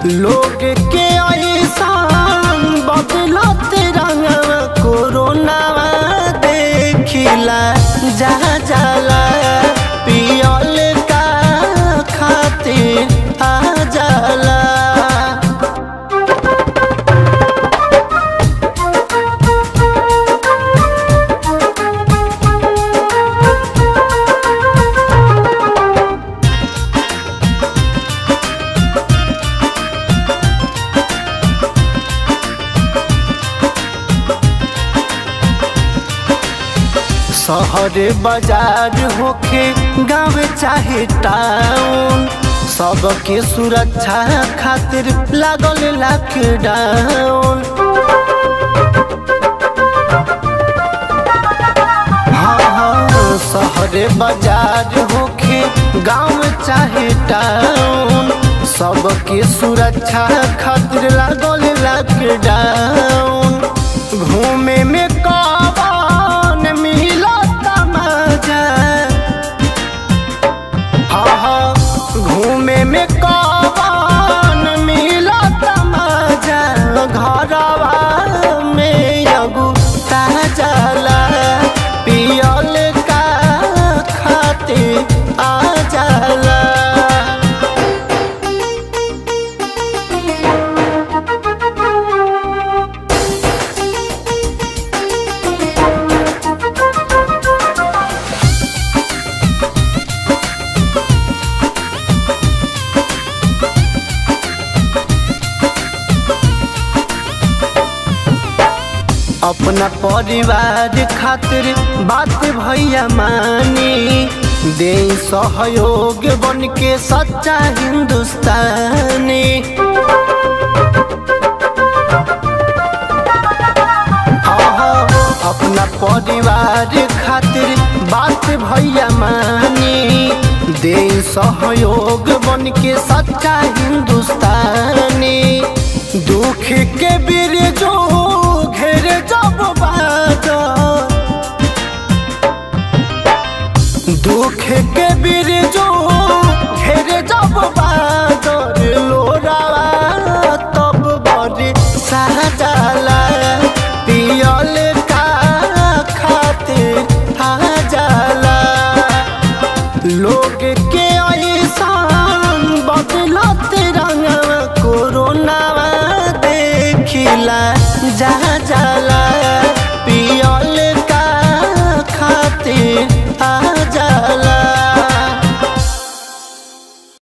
लोग के ऐसान बदलत रंगवा कोरोना देखिला जा जाला पियल का खातिर आ जाला शहर बाजार होखे गाँव चाहे टाउन सबके सुरक्षा खातिर लागल लॉकडाउन हाँ हाँ शहर बाजार होखे गाँव चाहे टाउन सबके सुरक्षा खातिर लागल लॉकडाउन घूमे में कौन मिलत मजा हाँ हाँ घूमे में कौन मिलत मजा घरवा में अगु ताजला पियल का खातिर आ जाला अपना परिवार खातिर बात भैया मानी दे सहयोग बन के सच्चा हिंदुस्तानी हाँ, हाँ, अपना परिवार खातिर बात भैया मानी दे सहयोग बन के सच्चा हिंदुस्तानी दुख के बिरजो घेर जब बादल दुख के बिरजो